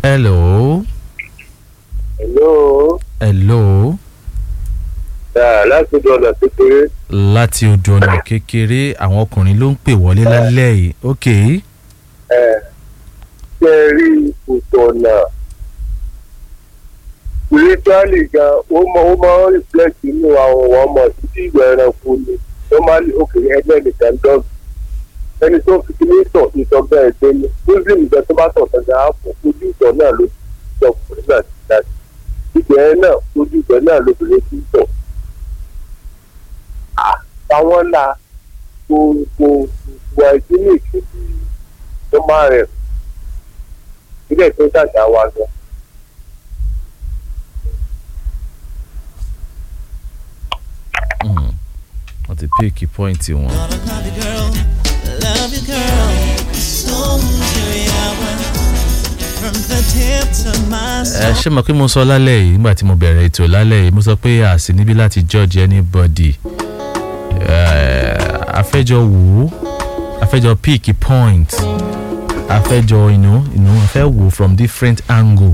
hello hello hello dáa láti dọ̀nà kékeré láti odò ọ̀nà kékeré àwọn ọkùnrin ló ń pè wọlé lálẹ́ yìí ok ẹ ṣe rí ìtọ̀nà spiritually gan ó mọ ó máa ń reflect nínú àwọn ọmọ títí ìgbà ẹranko ni normally òkèèrè ẹgbẹ́ nìkan dọ́gba ẹni tó fi kíní tọ̀ ìtọ̀ bẹ́ẹ̀ dé ní muslim ìgbà tó bá tọ̀ sọ́jà á fò ojú ìtọ̀ náà ló ti tọ̀ ọkùnrin náà ti dá sí ìgbà ẹ náà ojú ìgbà náà lóbìnrin ti tọ̀ àwọn ńlá gbogbo ìwà ìdílé ìkejì tó máa rẹ̀ ilé tó dàgbà wa gan. Mm. wọ́n ti píìkì pọ́ìntì wọn. Gonna love you, girl. Love you, girl. So From the tip to my ẹ ṣé mọ̀ pé mo sọ lálẹ́ yìí nígbà tí mo bẹ̀rẹ̀ ètò lálẹ́ yìí mo sọ pé a sì níbí láti judge anybody Eh, afẹ́jọ wò ó afẹ́jọ pick point afẹ́jọ you know, you know, afẹ́ wò from different angle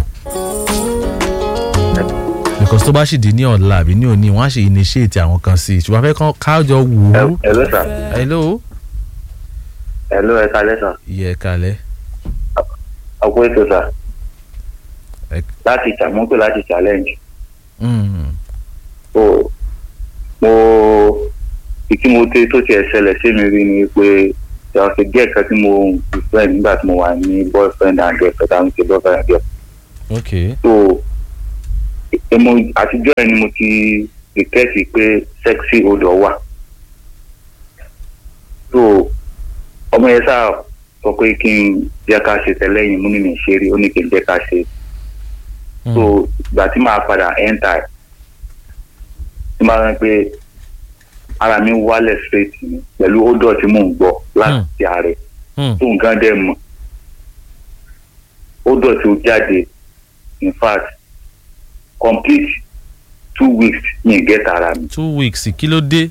because tó bá sì di ní ọ̀la àbí ní òní wọ́n á sì initiate àwọn kan sí i ṣùgbọ́n afẹ́ kan kájọ wò ó. hello sir hello. hello ẹ kalẹ sir yẹ kalẹ̀. ọkọ ètò sir Ẹ- láti ìtàmọ́pẹ́ láti challenge Mm. o mo ìtí mo tẹ tó tiẹ̀ ṣẹlẹ̀ sí mi rí ni pé there was a girl kan tí mo befriend nígbà tí mo wà ní boyfriend and girlfriend àwọn ti boyfriend and girlfriend ok so emo àtijọ́ yẹn ni mo ti detect pé sexy odor wà so ọmọ yẹn sáà sọ pé kí n jẹ́ ká ṣe tẹ́lẹ̀yìn mú ní mi ṣe rí ó ní kí n jẹ́ ká ṣe Mm. so ìgbà tí màá padà enter ẹ̀ tí màá rán pé ara mi wálẹ̀ straight ni pẹ̀lú odor tí mò ń gbọ́ láti ààrẹ Mm. tó nǹkan dẹ̀ mọ̀ odor tí ó jáde in fact complete two weeks ní get ara mi two weeks kí ló dé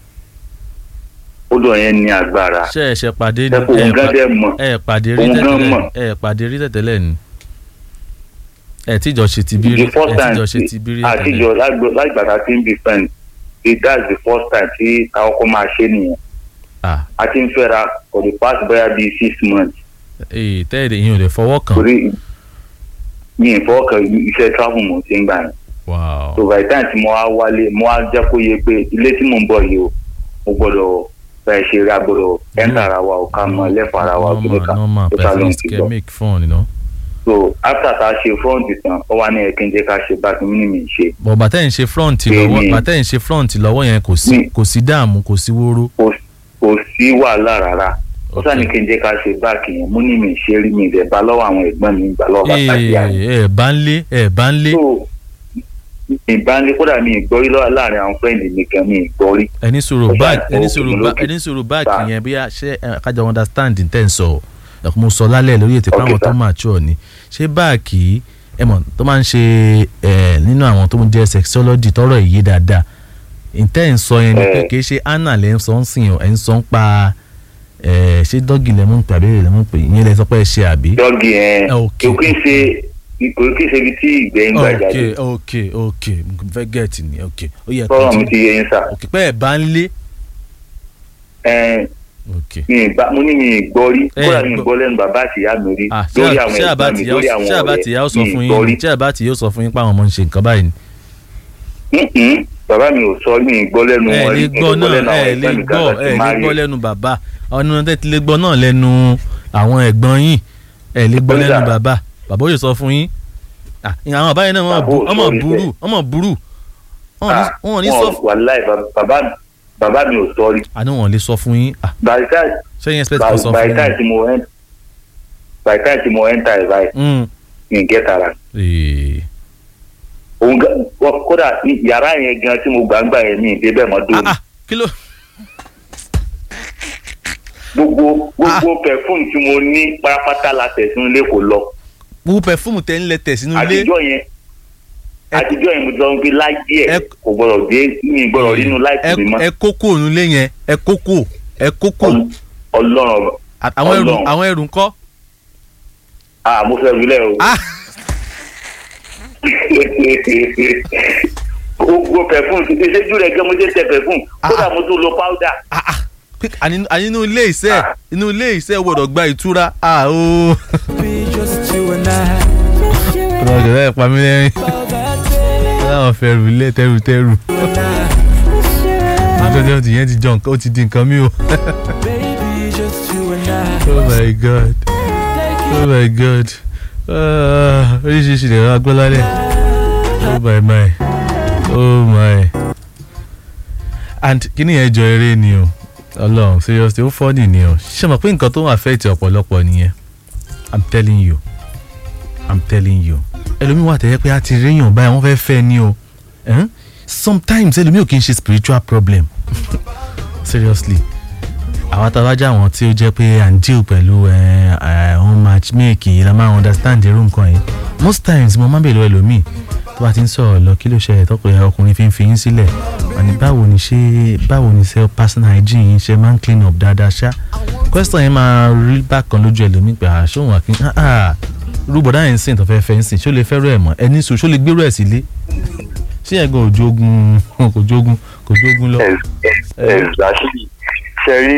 odor yẹn ní agbára ṣe ẹ ṣe pàdé ni ẹ̀kọ́ ẹ nǹkan pa- dẹ̀ mọ̀ ẹ pàdé rí Òun gan tẹ̀tẹ̀lẹ̀ mọ̀. ni ẹ pàdé rí tẹ̀tẹ̀lẹ̀ ni ẹ tíjọ ṣe ti bírí the first ẹ time tíjọ ṣe ti bírí àtijọ́ lágbàtà tí ń be friend it that's the first time tí àwọn ọkọ máa ṣe nìyẹn ah a ti ń fẹ́ra for the past bóyá bíi six months ee tẹ́ẹ̀dẹ̀ yín ò lè fọwọ́ kàn torí mi ì fọwọ́ kan iṣẹ́ travel mo ti ń gbà yẹn wow so by the time tí mo wá wálé mo wá jẹ́ kó yé pé ilé tí mò ń bọ̀ yìí o mo gbọ́dọ̀ bẹ́ẹ̀ ṣe ra gbọ́dọ̀ ẹ́ńtà ara wa ò ká mọ lẹ́fọ̀ ara wa kí ló normal kà normal tó but ká at ló ń least ti kẹ́ gbọ́ make fun you know so after tá a ṣe front tán ó wá ní ẹ kí n jẹ́ ká ṣe bá kí ní mi ṣe but bàtẹ́ ń ṣe front Èmi- lọ́wọ́ bàtẹ́ ń ṣe front lọ́wọ́ yẹn kò sí Mi- kò sí dààmú kò sí wóró kò kò sí wàhálà rárá ó Ok. sá ní kí n jẹ́ ká ṣe báàkì yẹn mú ní mi ṣe rí mi ìdẹ̀ bá lọ́wọ́ àwọn ẹ̀gbọ́n mi gbà lọ́wọ́ bàtà sí àná ee ẹ bá ń lé ẹ bá ń lé so ìbánilé kódà mi ìgbọ́rí lọ́wọ́ láàrin àwọn fẹ́ǹdì mi kan mi ìgbọ́rí ẹni sọ̀rọ̀ Ó báàgì ṣàìsàn ẹni òkè sọ̀rọ̀ lókè. bá ẹni sọ̀rọ̀ báàgì Bá. yẹn bí a ṣe ẹ, kájọ understand n tẹ́ ń sọ ẹ mo sọ lálẹ́ lórí ètò Ok, ìpamọ́ tó sir. mature ni ṣé báàgì ẹ mọ̀ tó máa ń ṣe ẹ nínú àwọn tó ń jẹ́ sexology tọrọ ìyé dáadáa n tẹ́ ń sọ yẹn ni pé Eh. kì í ṣe anna lẹ́ ń sọ ń sìn ẹ̀ ń sọ ń pa ẹ ṣé dọ́gì lẹ́mú pè àbí lẹ́mú pè ìyẹn lẹ sọ pé ẹ ṣe àbí. dọ́gì yẹn Ok. kò kí n ṣe kò kí n ṣe ibi tí ìgbẹ́ ń gbà ok jáde ok ok mo fẹ́ gẹ̀ẹ́tì ni ok ó yẹ tọ́rọ̀ mi kó ti yé yín sà ok pé ẹ̀ bá ń lé Ẹn, ok. mi ì bá mo ní mi ì gbọ́ rí Eh, kódà mi ì gbọ́- gbọ́ lẹ́nu bàbá àti ìyá mi rí Ah, ṣé lórí à- àwọn ṣé ẹ̀gbọ́n àbátì mi yà ó- lórí àwọn ṣé àbátì yà ó sọ ọ̀rẹ́ fún mi ì gbọ́ rí yín ṣé àbátì yóò sọ fún yín pé àwọn ọmọ ń ṣe nǹkan báyìí ni. Mm-mm, bàbá mi ò sọ mi ì gbọ́ lẹ́nu ẹ wọn lè rí gbọ́ náà ẹ lè gbọ́ ẹ lè gbọ́ lẹ́nu lẹ́nu bàbá ọ̀nà tẹ́ ti lè gbọ́ náà lẹ́nu àwọn ẹ̀gbọ́n yín ẹ lè gbọ́ Bẹ́ẹ̀ lẹ́nu sà. bàbá bàbá ó yóò sọ fún yín Ah, àwọn àbáyé náà wọ́n Bàbá bu- ò ọmọ sọ rí burú ọmọ burú wọn ò ní- wọn ò ní sọ fún wàláì bàbá bàbá mi ò sọ rí àní wọn ò lè sọ fún yín Ah, by the time sẹ́yìn expect by kó sọ by fún the time yín. tí mo ent by the time tí mo enter ẹ̀ báyìí Mm. mi ì get ara Ee. òun gan wọ́n- kódà ní yàrá yẹn gan tí mo gbàgbà yẹn mi ì débẹ̀ mọ́ Ah, dóni ah, kí ló gbogbo gbogbo perfume tí mo ní pátápátá la tẹ̀sán ilé kò lọ wo pẹfúmù tẹ́ ń lẹ tẹ̀ sínú ilé àtijọ́ yẹn Ẹ- àtijọ́ yẹn mo ti sọ pé láyé ẹ̀ Ẹ- kò gbọ́dọ̀ dé mi ì gbọ́dọ̀ rínú láìpẹ́ mi mọ́ ẹ kókó ònú ilé yẹn ẹ kókó ẹ kókó Ọl- ọlọ́run àwọn ẹrù Ọlọ́run. àwọn ẹrù ńkọ́. ah mo fẹ́ wílẹ̀ o Ah. gbogbo pẹfún ìṣẹ́jú rẹ̀ gẹ́gẹ́ mo ṣe tẹ pẹfún kódà mo tún lo powder. Ah, ah. Pé àní àní inú ilé iṣẹ́ inú ilé iṣẹ́ gbọ́dọ̀ gba ìtura ah o. Be just you and I. ọ̀rọ̀ ọ̀dọ̀ ẹ̀ pa mí lẹ́rìn láwọn fẹ́rù ilé tẹ́rùtẹ́rù àtọ́jọ́ ti yẹn ti jọ nǹkan ó ti di nǹkan mi o. Baby, just you and I. oh my god oh my god Ah, oríṣiríṣi lè rán agbọ́lálẹ̀ oh my my oh my and kíní yẹn jọ eré ni o ọlọ́run seriously ó fọ́ọ̀nì ni o ṣé mo pé nǹkan tó ń affect ọ̀pọ̀lọpọ̀ nìyẹn i'm telling you i'm telling you ẹlòmíì wà tẹ́lẹ̀ pé a ti réyàn báyìí wọ́n fẹ́ẹ́ fẹ́ ni o Eh? sometimes ẹlòmíì ò kí n ṣe spiritual problem seriously àwọn àtàwájà àwọn tí ó jẹ́ pé à ń deal pẹ̀lú ọ̀hún matchmake yìí la máa understand irú nǹkan yìí most times mo máa ń bèèrè lọ́wọ́ ẹlòmíì tó bá ti ń sọ̀rọ̀ lọ kí ló ṣe ẹ̀tọ́kùnrin ọkùnrin fi ń fi yín sílẹ̀ àní báwo ni ṣe báwo ni ṣe personal hygiene yín ṣe máa ń clean up dáadáa ṣá question yẹn máa rí bákan lójú ẹlòmíì pé àṣọwọ̀n àkín rúbọ̀dá yẹn ń sìn tó fẹ́ fẹ́ ń sìn ṣó lè fẹ́rù ẹ̀ mọ́ ẹni sùn ṣó lè gbérù ẹ̀ sílé ṣé yẹn gan òjòògùn kò jógun kò jógun lọ. exactly ṣe rí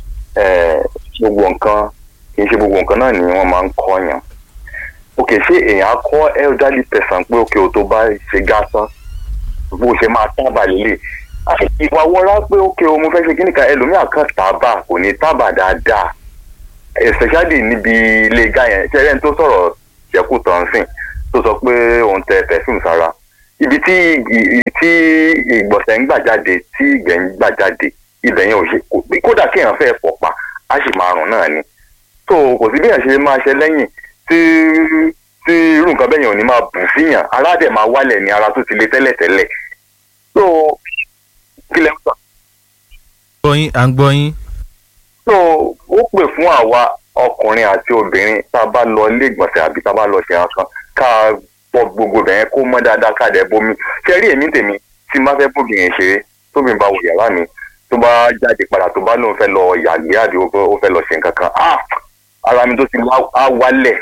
gbogbo nǹkan kì í ṣe gbogbo nǹkan náà ni wọ́n máa ń kọ́yàn ok ṣé èèyàn á kọ́ elderly person pé ok o tó bá ṣe gásán bó ṣe máa tábà lélẹ̀ ìwà wọra pé ok o mo fẹ́ ṣe kí nìkan ẹlòmíà kan tábà kò ní tábà dáadáa especially níbi ilé gá yẹn ṣe ẹni tó sọ̀rọ̀ ṣẹ́kù tán sìn tó sọ pé òun tẹ perfume sára ibi tí tí ìgbọ̀nsẹ̀ ń gbà jáde tí ìgbẹ́ ń gbà jáde ibẹ̀ yẹn ò ṣe kódà kí èèyàn fẹ́ pọ̀ pa á sì máa rùn náà ni tó kò sí bí èèyàn ṣe máa ṣe lẹ́yìn tí tí irú nǹkan bẹ́ẹ̀ yẹn ò ní máa bù síyàn ara dẹ̀ máa wálẹ̀ ní ara tó ti le tẹ́lẹ̀tẹ́lẹ̀ tó kí lẹ́ ń sọ. gbọ́yìn à ń gbọ́yìn. tó ó pè fún àwa ọkùnrin àti obìnrin tá a bá lọ ilé ìgbọ̀nsẹ̀ àbí tá a bá lọ ṣe nǹkan ká pọ gbogbo bẹ̀yẹn kó mọ́ dáadáa ká dẹ̀ bomi ṣe rí èmi tèmi tí n bá fẹ́ bóbìnrin ṣeré tóbi bá wọ yàrá mi tó bá jáde padà tó bá lóun fẹ́ lọ yàgbé àbí ó fẹ́ lọ ṣe nǹkan kan ah ara mi tó ti á wálẹ̀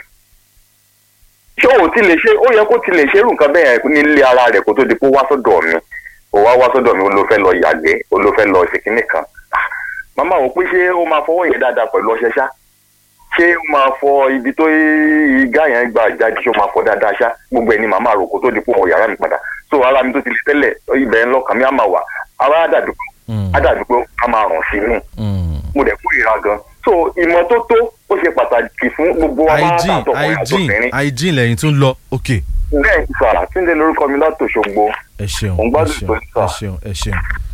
ṣé o ti lè ṣe ó yẹ kó ti lè ṣerú nǹkan bẹ́ẹ̀ nílé ara rẹ̀ kó tó di pé ó wá sọ́dọ̀ mi ó wá wá sọ́dọ̀ mi ó ló fẹ́ lọ yàgbé ó ló fẹ́ lọ ṣe kinní kan màmá wò pé ṣé ó máa fọwọ́ yẹn dáadáa pẹ̀lú ọṣẹ ṣá ṣé ó máa fọ ibi tó igá yẹn gbà jáde ṣé ó máa fọ dáadáa ṣá gbogbo ẹ̀ ni màmá rò kó tó di pé ó wọ yàrá mi padà so ara mi tó ti lè tẹ́lẹ̀ ibẹ̀ ń lọ́kàn mi á máa wà ara á dàbí á dàbí pé á máa rùn sí mi mo dẹ̀ kórìíra gan so ìmọ́tótó ó ṣe pàtàkì fún gbogbo wa máa hygiene tàtọ̀kùnrin hygiene àtòbìnrin hygiene lẹ́yìn tún lọ ok. bẹ́ẹ̀ ni sà túndé lórúkọ mi láti Òṣogbo ẹ ṣeun Mo ń ẹ gbádùn ṣeun tó ń sọ. ẹ ṣeun ẹ ṣeun.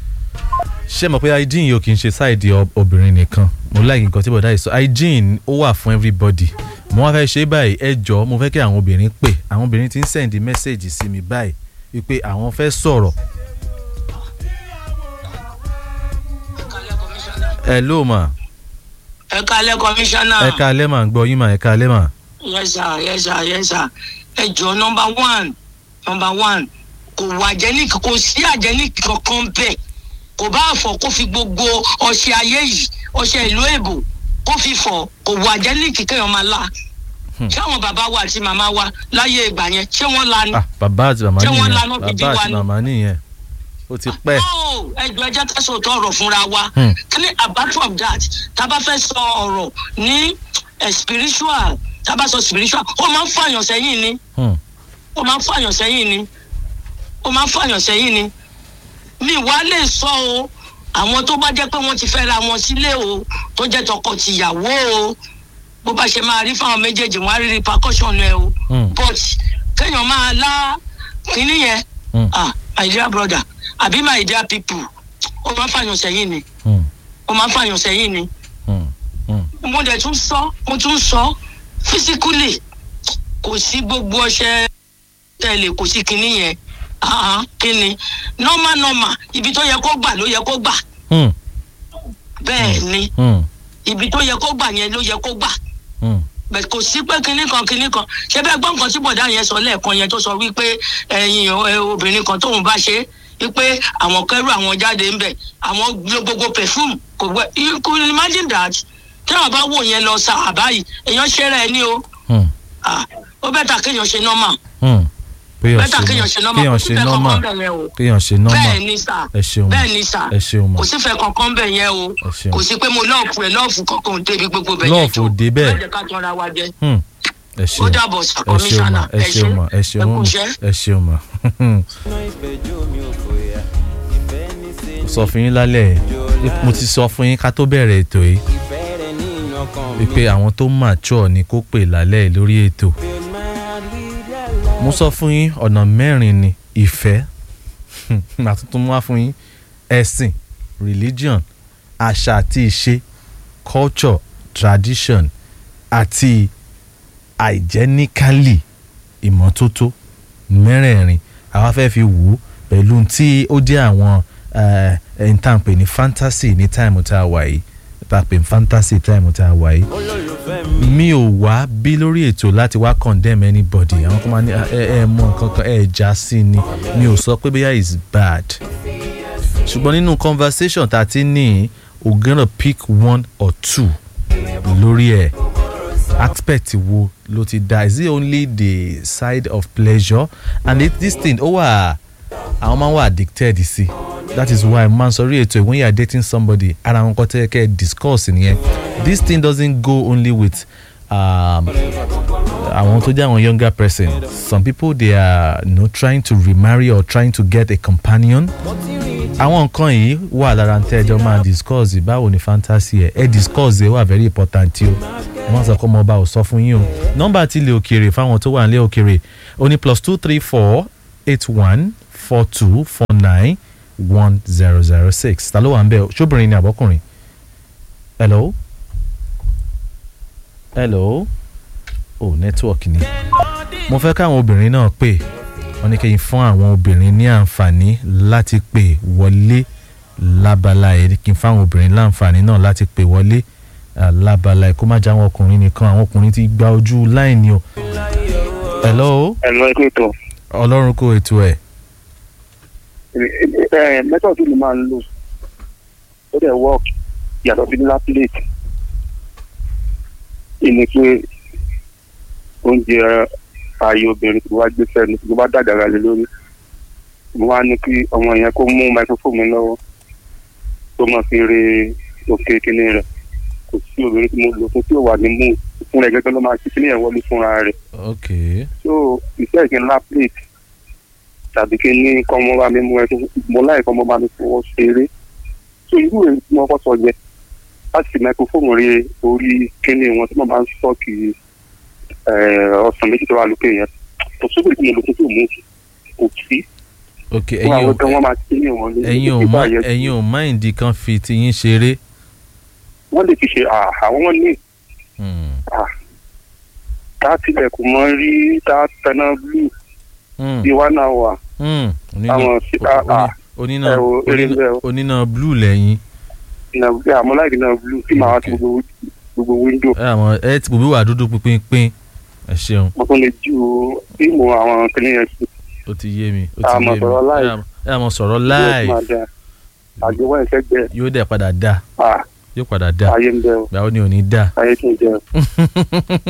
ṣé mọ̀ pé hygiene yóò kì í ṣe sáìdì ob- obìnrin nìkan mo like nǹkan tí bọ̀dá yìí sọ hygiene ó wà fún everybody mo wá fẹ́ ṣe báyìí ẹ jọ mo fẹ́ kí àwọn obìnrin pè àwọn obìnrin ti ń send message sí mi báyìí wípé àwọn fẹ́ sọ̀rọ̀. ẹ ló mà ẹ kalẹ kọmíṣánná ẹ ká alẹ́ mà ń gbọ́ yín mà ẹ ká alẹ́ mà. yẹsà yẹsà yẹsà ẹ jọ nọmba one nọmba one kò wà jẹnìkì kò sí àjẹnìkì kankan bẹ́ẹ̀ kò bá fọ kó fi gbogbo ọṣẹ ayé yìí ọṣẹ ìlú èbò kó fi fọ kò wà jẹnìkì kéèyàn máa la ṣé àwọn bàbá wa àti màmá wa láyé ìgbà yẹn ṣé wọ́n la ni. ah bàbá àti màmá Ṣé wọ́n nìyẹn lanà gidi bàbá wa àti ni? màmá nìyẹn ó ti pẹ́. Oh, ẹjọ ẹjẹ ká sọ òótọ́ ọ̀rọ̀ fúnra wa Hmm. clear apart from that tá a bá fẹ́ sọ ọ̀rọ̀ ní eh, spiritual tá a bá sọ spiritual ó máa ń fàyàn sẹ́yìn ni Hmm. ó máa ń fàyàn sẹ́yìn ni ó máa ń fàyàn sẹ́yìn ni mi wá lè sọ o àwọn tó bá jẹ́ pé wọ́n ti fẹ́ ra wọn sílé o tó jẹ́ tọkọ-tìyàwó o bó bá ṣe máa rí fáwọn méjèèjì wọn á rí repercussion ẹ o Hmm. but kéèyàn máa lá kínní yẹn Hmm. ah my dear brother àbí my dear people ó máa ń fàyàn sẹ́yìn ni Hmm. ó máa ń fàyàn sẹ́yìn ni Hmm. Hmm. mo dẹ̀ tún sọ mo tún sọ physically kò sí gbogbo ọṣẹ tẹ̀lé kò sí kinní yẹn ah kinní normal normal ibi tó yẹ kó gbà ló yẹ kó gbà Hmm. bẹ́ẹ̀ ni Hmm. ibi tó yẹ kó gbà yẹn ló yẹ kó gbà Hmm. bẹ́ẹ̀ kò sí pé kinní kan kinní kan ṣé bẹ́ẹ̀ gbọ́ nǹkan tí bọ̀dá yẹn sọ lẹ́ẹ̀kan yẹn tó sọ wípé ẹ̀yin o- ẹ, obìnrin kan tóun bá ṣe é wípé àwọn kẹrù àwọn jáde ń bẹ̀ àwọn lo gbogbo perfume kò gbẹ you could imagine that tẹ́wọ̀n bá wò yẹn lọ sa àbáyìí èèyàn ṣẹ́ra ẹ ní o Hmm. Ah, ó bẹ́ẹ̀ ta kéèyàn ṣe normal Hmm. kéèyàn bẹ́tà ṣe kéèyàn ṣe nọ́- nọ́mà kéèyàn kò ṣe sífẹ́ nọ́mà kankan bẹ̀ yẹn o kéèyàn ṣe nọ́mà bẹ́ẹ̀ ni sà ẹ ṣeun bẹ́ẹ̀ ni sà ẹ ṣeun mà kò sífẹ́ kankan bẹ̀ yẹn o ẹ ṣeun kò sí pé mo lọ́ọ̀fù ẹ̀ lọ́ọ̀fù kankan ò débi gbogbo bẹ̀ yẹn Lọ́ọ̀fù ò dé bẹ́ẹ̀. má jẹ́ ká tọ́ra wa jẹ Hmm, ẹ ó ṣeun dàbọ̀ sà ẹ ṣeun kọmíṣánná mà ẹ ṣeun mà ẹ ṣeun ẹ kú mà iṣẹ́. ẹ ṣeun mà sọ fún yín lálẹ́ yìí, mo ti sọ fún yín ká tó bẹ̀rẹ̀ ètò yìí wípé àwọn tó mature ni kó pè lálẹ́ yìí lórí ètò mo sọ fún yín ọ̀nà mẹ́rin ni ìfẹ́ àtúntún mú wá fún yín ẹ̀sìn religion àṣà àti ìṣe culture tradition àti hygienically ìmọ́tótó mẹ́rẹ̀ẹ̀rin àwa fẹ́ fi wò ó pẹ̀lú tí ó jẹ́ àwọn ẹni tá à ń pè ní fantasy ní táìmù tá a wà yìí tá a pè ní fantasy táìmù tá a wà yìí mi ò wá bí lórí ètò láti wá condemn anybody àwọn kan máa ní "Ah, ẹ ẹ mọ nǹkan kan ẹ já sí ni mi ò sọ pé bóyá is bad ṣùgbọ́n nínú conversation tá a ti ní we gonna pick one or two lórí ẹ̀ aspect wo ló ti da is it only the side of pleasure and it, this thing ó wà àwọn máa ń wà addicted sí that is why man sọrí ètò when you are dating somebody ara wọn kọ́ tẹ́ kẹ́ discuss nìyẹn this thing doesn't go only with um, àwọn tó jẹ́ àwọn younger person some people they are you know, trying to remarry or trying to get a companion àwọn nǹkan yìí wà lára tẹ́ ẹjọ́ máa discuss báwo ni fantasy ẹ̀ ẹ discuss ẹ̀ wà very important o wọ́n sọ pé ọmọ ọba ò sọ fún yín o nọ́mbà tí ilé òkèèrè fáwọn tó wà nílé òkèèrè ó ní plus two three four eight one four two four nine one zero zero six ta ló wà ń bẹ ṣóbìnrin ni àbọ́kùnrin hello hello oh network ni mo fẹ́ káwọn obìnrin náà pè wọ́n ní kí n fún àwọn obìnrin ní àǹfààní láti pè wọlé lábala ẹ̀ kí n fún àwọn obìnrin láǹfààní náà láti pè wọlé ah, lábala ẹ̀ kó má jẹ́ àwọn ọkùnrin nìkan àwọn ọkùnrin ti gba ojú láìní o hello ẹ̀lọ́ ẹ̀kọ́ ètò ọlọ́run kó ètò ẹ̀ mẹ́tọ̀ tí mo máa ń lò ó dẹ̀ work yàtọ̀ sí nílá plate ìní pé oúnjẹ ààyè obìnrin tó wá gbé sẹ́nu tó bá dàgàrà lé lórí mo wá ní kí ọmọ yẹn kó mú microphone mi lọ́wọ́ tó máa fi re òkè kíní rẹ̀ kò sí obìnrin tí mo lò fún tí ò wà ní mú fún rẹ̀ gẹ́gẹ́ ló máa ṣe kíní yẹn wọlé fúnra rẹ̀ ok so ìfẹ́ ìkíni ńlá plate tàbí kí ní kọ́ mọ́ bá mi mú ẹ tó mo láì kọ́ mọ́ bá mi fọwọ́ ṣeré so irú èyí tí wọ́n kọ́ sọ yẹ láti fi microphone rí orí kíní wọn tí wọ́n bá ń sọ́ọ̀kì ọ̀sán méjì tó wà lókè yẹn kò sóbì tí mo lò fún tí ò mú kò sí ok fún ẹ̀yin àwọn ò tó wọ́n máa kíní wọn ní ẹ̀yin ò mọ ẹ̀yin ò máìndì kan fi tiyín ṣeré wọ́n lè fi ṣe à, àwọn wọn ní Hmm, tá a tilẹ̀kùn mọ́ rí tá a tẹná blue hmm, bí wọ́n náà wà hmm. Oníná- àwọn sí à à oníná ẹ wo eré oníná- bẹ́ẹ̀ o. oníná blue lẹ́yìn ìnà bí àmọ́ láì náà blue tí màá ti Okay. gbogbo gbogbo window ẹ àwọn ẹ ti bòbí wà dúdú pínpín ẹ ṣeun mo tún lè ju fíìmù àwọn kìnìún yẹn sí ó ti yé mi ó A ti máa yé mi sọ̀rọ̀ live. ẹ àmọ́- ẹ àmọ́ sọ̀rọ̀ yóò live máa da àgbéwá ìfẹ́gbẹ́ yóò dẹ̀ padà dá à yóò padà dá ayé ń bẹ o gbàwo ni ò ní dá. ayé tún jẹ o.